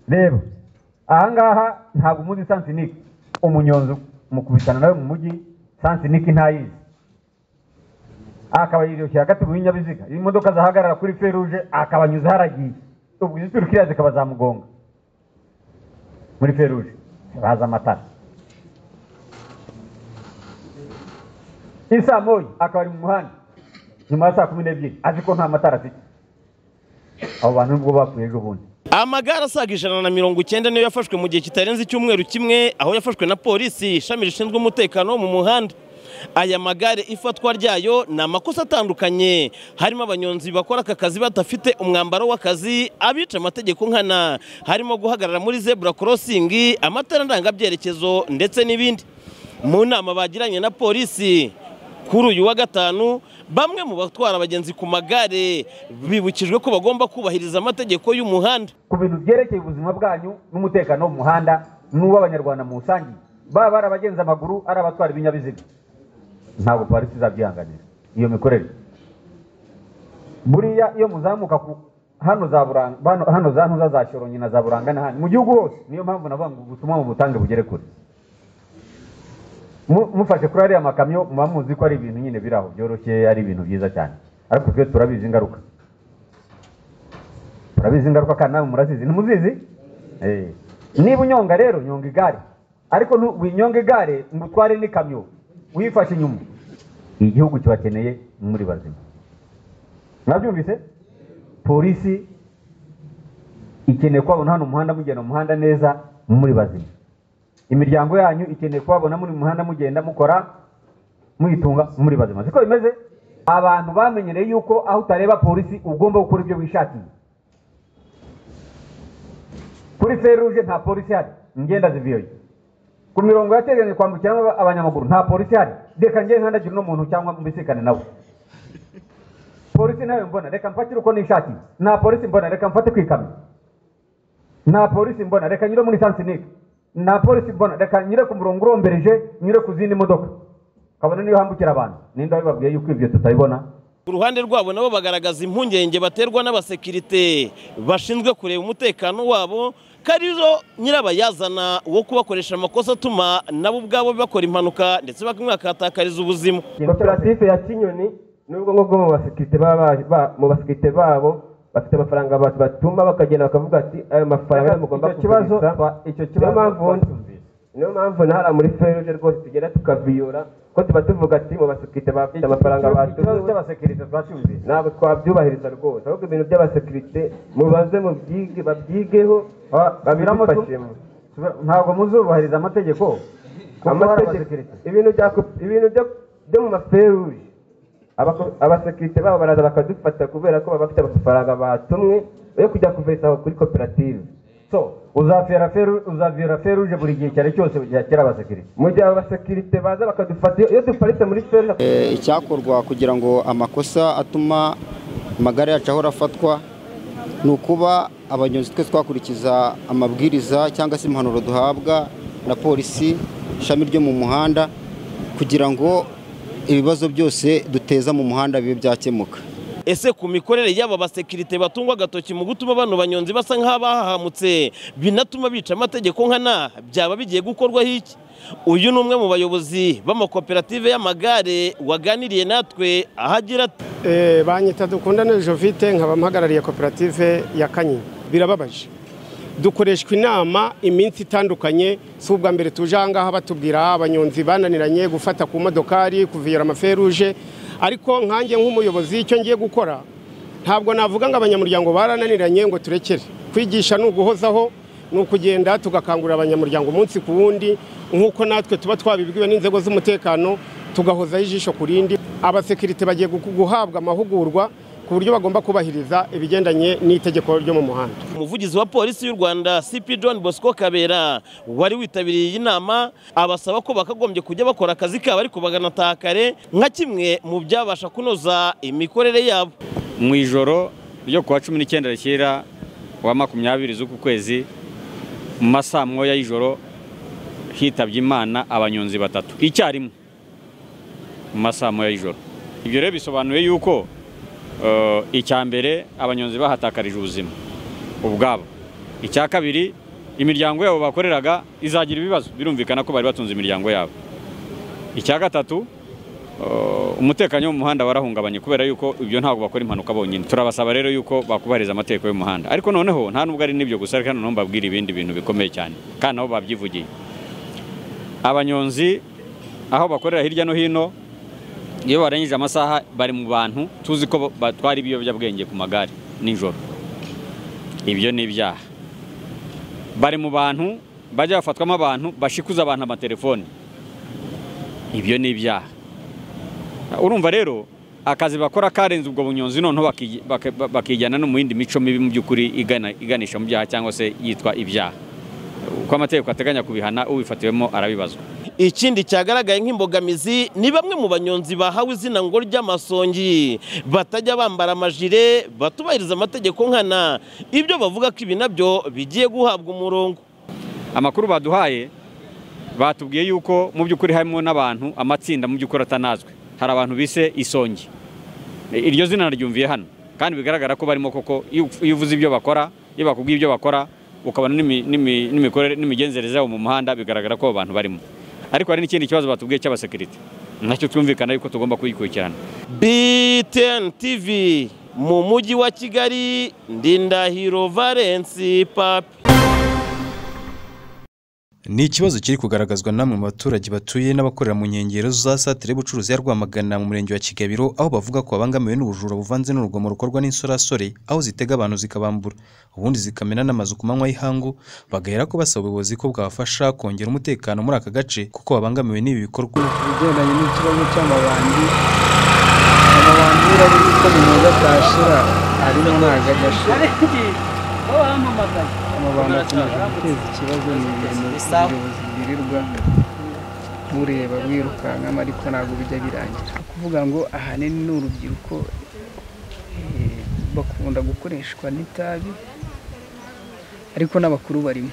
reba ahangaha ntabwo umuzi sansinike umunyonzi mukubitana nawe mu mujyi sansinike ntayizi akaba yiryoshye hagati mu binyabiziga iyo imodoka zahagarara kuri feruje akabanyuza haragiye ubwo izituruka kiriya zikaba zamugonga muri feruje baza amatara isa moyi akaba ari mu muhanda nyuma ya saa kumi n'ebyiri azi ko nta matara afite abo bantu nubwo bapfuye ejo bundi amagare asaga ijana na mirongo icyenda niyo yafashwe mu gihe kitarenze icyumweru kimwe aho yafashwe na polisi ishami rishinzwe umutekano wo mu muhanda aya magare ifatwa ryayo ni amakosa atandukanye harimo abanyonzi bakora aka kazi badafite umwambaro w'akazi abica amategeko nkana harimo guhagarara muri zebura korosingi amatara ndangabyerekezo ndetse n'ibindi mu nama bagiranye na polisi kuri uyu wa gatanu bamwe mu batwara abagenzi ku magare bibukijwe ko bagomba kubahiriza amategeko y'umuhanda ku bintu byerekeye ubuzima bwanyu n'umutekano wo mu muhanda n'uw'abanyarwanda mu rusange baba ari abagenza amaguru ari abatwara ibinyabiziga ntabwo polisi izabyihanganira iyo mikorere buriya iyo muzamuka ku hano za buranga hano za ntuza za shorongi na za buranga n'ahandi mu gihugu hose niyo mpamvu navuga ngo ubutumwa mu butange bugere kure mufashe kuri ariya makamyo muba muzi ko ari ibintu nyine biri aho byoroshye ari ibintu byiza cyane ariko twe turabizi ingaruka turabizi ingaruka kandi nawe murazizi ntimuzizi niba unyonga rero nyonga igare ariko winyonga igare ngo utware n'ikamyo wifashe inyuma igihugu kibakeneye muri bazima mwabyumvise polisi ikeneye kubabona hano umuhanda mugenda mu muhanda neza muri bazima imiryango yanyu ikeneye kubabona muri muhanda mugenda mukora muyitunga muri bazima siko bimeze abantu bamenyereye yuko aho utareba polisi ugomba gukora ibyo wishakiye kuri feruje nta polisi hari ingenda ziviyoye ku mirongo yateganyije kwambukiramo abanyamaguru nta polisi hari reka njye nkandagire uno muntu cyangwa mbisikane nawe polisi nawe mbona reka mfatire uko nishati nta polisi mbona reka mfate ku ikamyo nta polisi mbona reka nyure muri sansinike nta polisi mbona reka nyure ku murongo urombereje nyure ku zindi modoka kabone niyo hambukira abantu ninde wabibabwiye yuko ibyo tutabibona ku ruhande rwabo nabo bagaragaza impungenge baterwa n'abasekirite bashinzwe kureba umutekano wabo karizo nyirabayazana wo kubakoresha amakosa atuma nabo ubwabo bakora impanuka ndetse bakanahatakariza ubuzima koperative ya kinyoni nubwo ngubwo mu basekirite babo bafite amafaranga abantu batuma bakagenda bakavuga ati ayo mafaranga mugomba kugurisha icyo kibazo niyo mpamvu nahara muri feruje rwose tugenda tukaviyura ko tuba tuvuga ati mu basekirite bafite amafaranga ikibazo cy'abasekirite twacyumvise ntabwo twabyubahiriza rwose ahubwo ibintu by'abasekirite mubaze mubyige babyigeho babifashemo ntabwo muzubahiriza amategeko amategeko ibintu byo mu maferuje abasekirite babo baraza bakadufata kubera ko baba bafite amafaranga batumwe yo kujya kuvesaho kuri koperative so uzavira feru uzavira feruje buri gihe cyari cyose yakira abasekirite mu gihe abasekirite baza bakadufata iyo duparitse muri feruje icyakorwa kugira ngo amakosa atuma amagare yacu ahora afatwa ni ukuba abanyonzi twe twakurikiza amabwiriza cyangwa se impanuro duhabwa na polisi ishami ryo mu muhanda kugira ngo ibibazo byose duteza mu muhanda bibe byakemuka ese ku mikorere y'aba basekirite batungwa agatoki mu gutuma bano banyonzi basa nk'abahahamutse binatuma bica amategeko nkana byaba bigiye gukorwaho iki uyu ni umwe mu bayobozi b'amakoperative y'amagare waganiriye natwe aho agira ati banyita dukundane jovite nkaba mpagarariye koperative ya kanyinya birababaje dukoreshwa inama iminsi itandukanye si ubwa mbere tuje aha ngaha batubwira abanyonzi bananiranye gufata ku modokari kuviyora amaferuje ariko nkanjye nk'umuyobozi icyo ngiye gukora ntabwo navuga ngo abanyamuryango barananiranye ngo turekere kwigisha ni uguhozaho ni ukugenda tugakangurira abanyamuryango umunsi ku wundi nk'uko natwe tuba twabibwiwe n'inzego z'umutekano tugahozaho ijisho ku rindi abasekirite bagiye guhabwa amahugurwa ku buryo bagomba kubahiriza ibigendanye n'itegeko ryo mu muhanda umuvugizi wa polisi y'u rwanda cp john bosco kabera wari witabiriye iyi nama abasaba ko bakagombye kujya bakora akazi kabo ariko baganataha kare nka kimwe mu byabasha kunoza imikorere yabo mu ijoro ryo kuwa cumi n'icyenda rishyira wa makumyabiri z'uku kwezi mu masaa moya y'ijoro hitabye imana abanyonzi batatu icyarimwe mu masaa moya y'ijoro ibyo rero bisobanuye yuko icya mbere abanyonzi bahatakarije ubuzima ubwabo icya kabiri imiryango yabo bakoreraga izagira ibibazo birumvikana ko bari batunze imiryango yabo icya gatatu uh, umutekano wo mu muhanda warahungabanye kubera yuko ibyo ntabwo bakora impanuka bonyine turabasaba rero yuko bakubahiriza amategeko y'umuhanda ariko noneho nta nubwo ari n'ibyo gusa ariko noneho mbabwira ibindi bintu bikomeye cyane kandi nabo babyivugiye abanyonzi aho bakorera hirya no hino iyo barangije amasaha bari mu bantu tuzi ko batwara ibiyobyabwenge ku magare nijoro ibyo ni ibyaha bari mu bantu bajya bafatwamo abantu bashikuza abantu amatelefoni ibyo ni ibyaha urumva rero akazi bakora karenze ubwo bunyonzi noneho bakijyana no mu yindi mico mibi mu by'ukuri iganisha mu byaha cyangwa se yitwa ibyaha uko amategeko ateganya kubihana ubifatiwemo arabibazwa ikindi cyagaragaye nk'imbogamizi ni bamwe mu banyonzi bahawe izina ngo ry'amasongi batajya bambara amajire batubahiriza amategeko nkana ibyo bavuga ko ibi nabyo bigiye guhabwa umurongo amakuru baduhaye batubwiye yuko mu by'ukuri harimo n'abantu amatsinda mu by'ukuri atanazwe hari abantu bise isongi iryo zina naryumviye hano kandi bigaragara ko barimo koko iyo uvuze ibyo bakora iyo bakubwiye ibyo bakora ukabona n'imikorere n'imigenzereze yabo mu muhanda bigaragara ko abo bantu barimo ariko hari n'ikindi kibazo batubwiye cy'abasekirite nacyo twumvikana yuko tugomba kuyikurikirana BTN TV mu mujyi wa Kigali Ndindahiro Valence Papi ni ikibazo kiri kugaragazwa n'amwe mu baturage batuye n'abakorera mu nkengero za satire y'ubucuruzi ya rwamagana mu murenge wa kigabiro aho bavuga ko babangamiwe n'ubujura buvanze n'urugomo rukorwa n'insorasore aho zitega abantu zikabambura ubundi zikamena n'amazu ku manywa y'ihangu bagahera ko basaba ubuyobozi ko bwabafasha kongera umutekano muri aka gace kuko babangamiwe n'ibi bikorwa ibigendanye n'ikibazo cy'amabandi amabandi urabizi ko mu mwuga atashira arimo ntabwo ajya ashira amabandi akomeje guteza ikibazo ni ibintu ubuyobozi bwirirwa bureba bwirukankamo ariko ntabwo bijya birangira kuvuga ngo ahanini ni urubyiruko eh, bakunda gukoreshwa n'itabi ariko n'abakuru barimo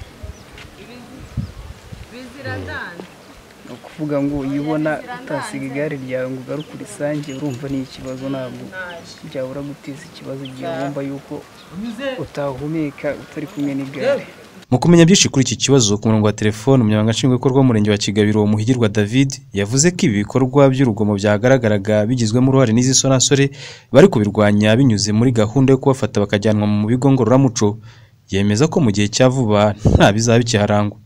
ni ukuvuga ngo iyo ubona utasiga igare ryawe ngo ugaruke urisange urumva ni ikibazo ntabwo byabura guteza ikibazo igihe wumva yuko utahumeka utari kumwe n'igare mu kumenya byinshi kuri iki kibazo ku murongo wa telefone umunyamabanga nshingwabikorwa w'umurenge wa kigabiro muhigirwa david yavuze ko ibi bikorwa by'urugomo byagaragaraga bigizwemo uruhare n'izi sonasore bari kubirwanya binyuze muri gahunda yo kubafata bakajyanwa mu bigo ngororamuco yemeza ko mu gihe cya vuba nta bizaba bikiharangwa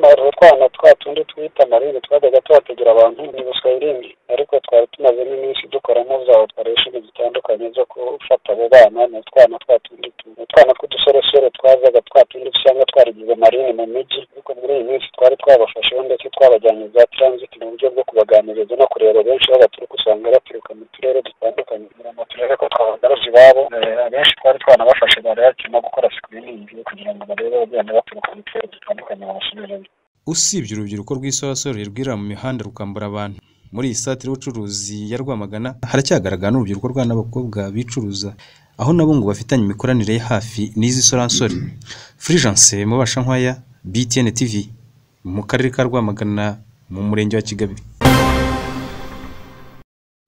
hano utwana twa tundi twita amaringi twajyaga tuhategera abantu ntibuswe irindi ariko twari tumazemo iminsi dukora nk'uzaho twarisha ibintu bitandukanye byo gufata abo bana ni utwana twa tundi tu- utwana tw'udusoresore twazaga twa tundi usanga twarigize amarini mu mijyi ariko muri iyi minsi twari twabafasheho ndetse twabajyanye za transit mu buryo bwo kubaganiriza no kureba benshi aho baturuka usanga baturuka mu turere dutandukanye kugira ngo turebe ko twabagaruje iwabo Eh, abenshi twari twanabafashe barayaki no gukora sikiriningi kugira ngo barebe bagenda baturuka mu turere dutandukanye babasubiremo usibye urubyiruko rw'isorasoro rwirira mu mihanda rukambura abantu muri iyi satire y'ubucuruzi ya rwamagana haracyagaragara n'urubyiruko rwa n'abakobwa bicuruza aho nabo ngo bafitanye imikoranire ya hafi n'izi soransori furijanse mubasha nkwaya btn tv mu karere ka rwamagana mu murenge wa kigabe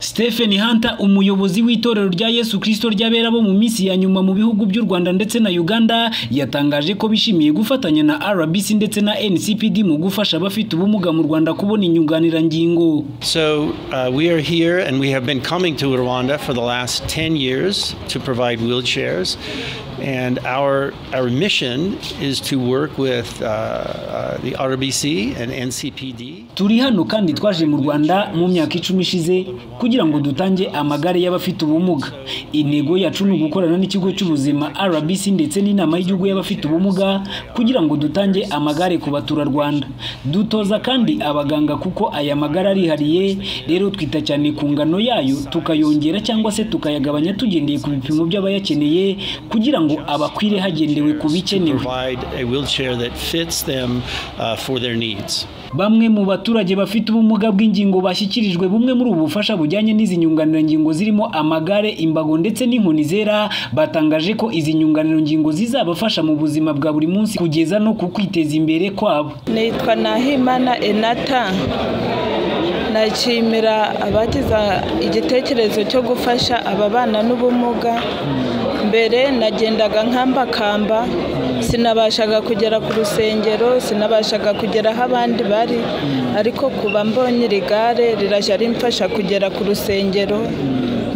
Stephen Hunter umuyobozi w'itorero rya Yesu Kristo ry'abera bo mu minsi ya nyuma mu bihugu by'u Rwanda ndetse na Uganda yatangaje ko bishimiye gufatanya na RBC ndetse na NCPD mu gufasha abafite ubumuga mu Rwanda kubona inyunganirangingo. So uh, we are here and we have been coming to Rwanda for the last 10 years to provide wheelchairs. And our, our mission is to work with uh, uh, the RBC and NCPD. Turi hano kandi twaje mu Rwanda mu myaka icumi ishize kugira ngo dutange amagare y'abafite ubumuga. Intego yacu ni ugukorana n'ikigo cy'ubuzima RBC ndetse n'inama y'igihugu y'abafite ubumuga kugira ngo dutange amagare ku baturarwanda. Dutoza kandi abaganga kuko aya magare arihariye, rero twita cyane ku ngano yayo tukayongera cyangwa se tukayagabanya tugendeye ku bipimo by'abayakeneye kugira ngo abakwire hagendewe ku bikenewe. Provide a wheelchair that fits them uh, for their needs. Bamwe mu baturage bafite ubumuga bw'ingingo bashyikirijwe bumwe muri ubu bufasha bujyanye n'izi nyunganirangingo zirimo amagare, imbago ndetse n'inkoni zera batangaje ko izi nyunganirangingo zizabafasha mu buzima bwa buri munsi kugeza no ku kwiteza imbere kwabo. nitwa nahimana enata nashimira abagize igitekerezo cyo gufasha ababana n'ubumuga mbere nagendaga nkambakamba sinabashaga kugera ku rusengero sinabashaga kugera aho abandi bari ariko kuba mbonye iri gare rirajya rimfasha kugera ku rusengero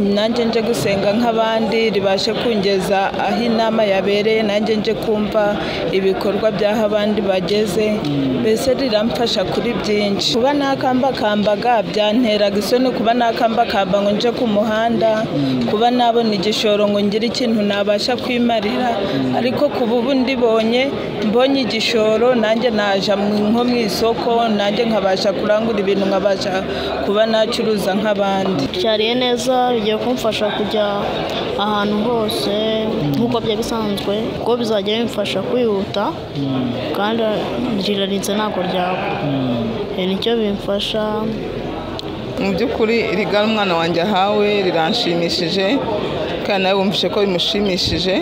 nanjye nje gusenga nk'abandi ribashe kungeza aho inama yabereye nanjye nje kumva ibikorwa by'aho abandi bageze mbese riramfasha kuri byinshi kuba nakambakambaga byanteraga isoni kuba nakambakamba ngo nje ku muhanda kuba nabona igishoro ngo ngire ikintu nabasha kwimarira ariko kuba ubu ndibonye mbonye igishoro nanjye naja mu- nko mu isoko nanjye nkabasha kurangura ibintu nkabasha kuba nacuruza nk'abandi byariye neza bigiye kumfasha kujya ahantu hose nk'uko byari bisanzwe kuko bizajya bimfasha kwihuta kandi rirarinze ntabwo ryaba Eh, nicyo bimfasha mu by'ukuri rigara umwana wanjye ahawe riranshimishije kandi nawe wumvise ko bimushimishije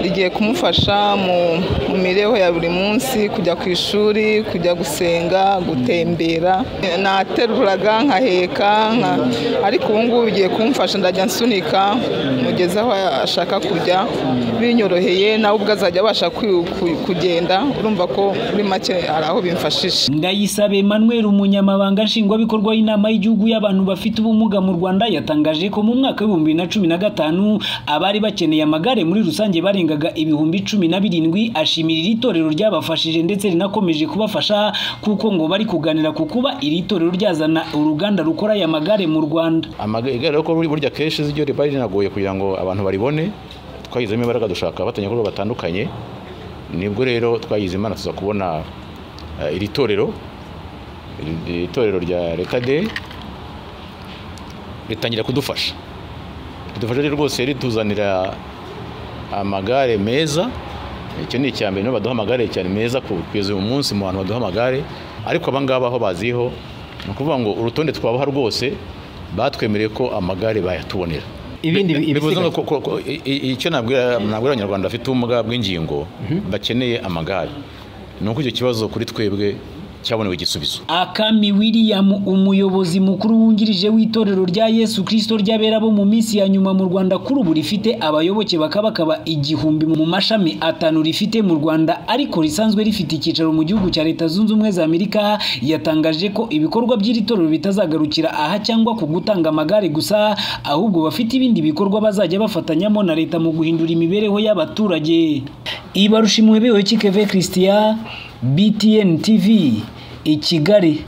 rigiye kumufasha mu mu mibereho ya buri munsi kujya ku ishuri kujya gusenga gutembera nateruraga nkaheka nka- ariko ubu ngubu bigiye kumfasha ndajya nsunika mugeze aho ashaka kujya binyoroheye nawe ubwo azajya abasha kwi- ku- kugenda urumva ko muri make hari aho bimfashije Ndayisabe Emmanuel umunyamabanga nshingwabikorwa y'inama y'igihugu y'abantu bafite ubumuga mu Rwanda yatangaje ko mu mwaka w'ibihumbi bibiri na cumi na gatanu abari bakeneye amagare muri rusange barengaga ibihumbi cumi na birindwi ashimira iri torero ryabafashije ndetse rinakomeje kubafasha kuko ngo bari kuganira ku kuba iri torero ryazana uruganda rukora aya magare mu Rwanda Amaga- igare ko buri- burya kenshi ryo riba rinagoye kugira ngo abantu baribone twagizemo imbaraga dushaka abatanya ibikorwa batandukanye nibwo rero twagize imana tuza kubona eh, iri torero iri- iri torero rya leta de ritangira kudufasha ridufasha rero rwose rituzanira amagare meza icyo ni icya mbere nibo baduha amagare cyane meza ku- kugeza uyu munsi mu bantu baduha amagare ariko abangaba aho baziho ni ukuvuga ngo urutonde twabaha rwose batwemereye ko amagare bayatubonera Ibindi Bi- bi- bivuze ngo ibisigaye? ko- ko- ko- i- i- icyo nabwira nabwira abanyarwanda bafite ubumuga bw'ingingo bakeneye amagare ni uko icyo kibazo kuri twebwe cyabonewe igisubizo Akami William umuyobozi mukuru wungirije w'itorero rya Yesu Kristo ry'abera bo mu minsi ya nyuma mu Rwanda kuri ubu rifite abayoboke bakabakaba igihumbi mu mashami atanu rifite mu Rwanda ariko risanzwe rifite icyicaro mu gihugu cya Leta Zunze Ubumwe za Amerika yatangaje ko ibikorwa by'iri torero bitazagarukira aha cyangwa ku gutanga amagare gusa ahubwo bafite ibindi bikorwa bazajya bafatanyamo na leta mu guhindura imibereho y'abaturage Ibarusha imuhebewe Kikeve Christian BTN TV i Kigali